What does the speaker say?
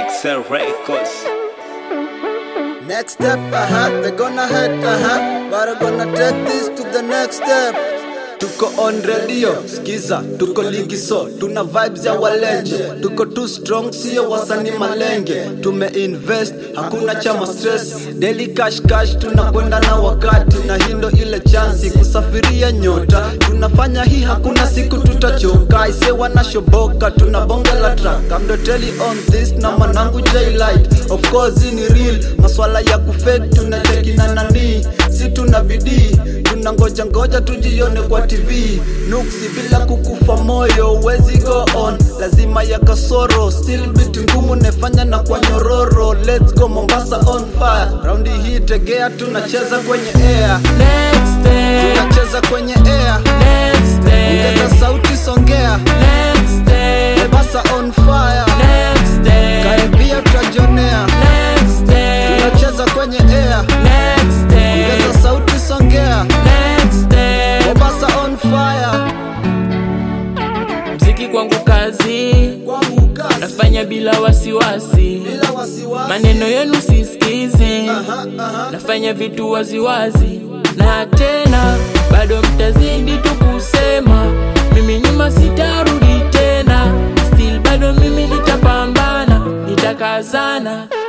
Excel Records. Next step, uh huh, they gonna head, uh huh, but I'm gonna take this to the next step. Tuko on radio, skiza, tuko ligi so, tuna vibes ya walenje, tuko too strong, sio wasani malenge, tume invest, hakuna chama stress, daily cash cash, tunakwenda na wakati, na hindo ile chansi, kusafiria nyota, tunafanya hii, hakuna siku tutachoka, ise wanashoboka, tuna bonge la track, I'm the telly on this, na manangu J-Light, of course hii ni real, maswala ya kufake, tunacheki na nani, si tuna bidii, tuna ngoja ngoja tujione kwa TV nuksi bila kukufa moyo wezi go on lazima ya kasoro still biti ngumu nefanya na kwa nyororo let's go Mombasa on fire raundi hii tegea tunacheza kwenye air Next step, tunacheza kwenye air next ongeza step, sauti songea next step, Mombasa on fire next step, karibia tutajionea next step, tunacheza kwenye air next ongeza step, sauti songea next step. Mombasa on fire Mziki kwangu kazi, kwangu kasi nafanya bila wasiwasi, bila wasiwasi maneno yenu sisikizi, Aha, aha. nafanya vitu waziwazi, na tena bado mtazidi tu kusema, mimi nyuma sitarudi tena, still bado mimi nitapambana, nitakazana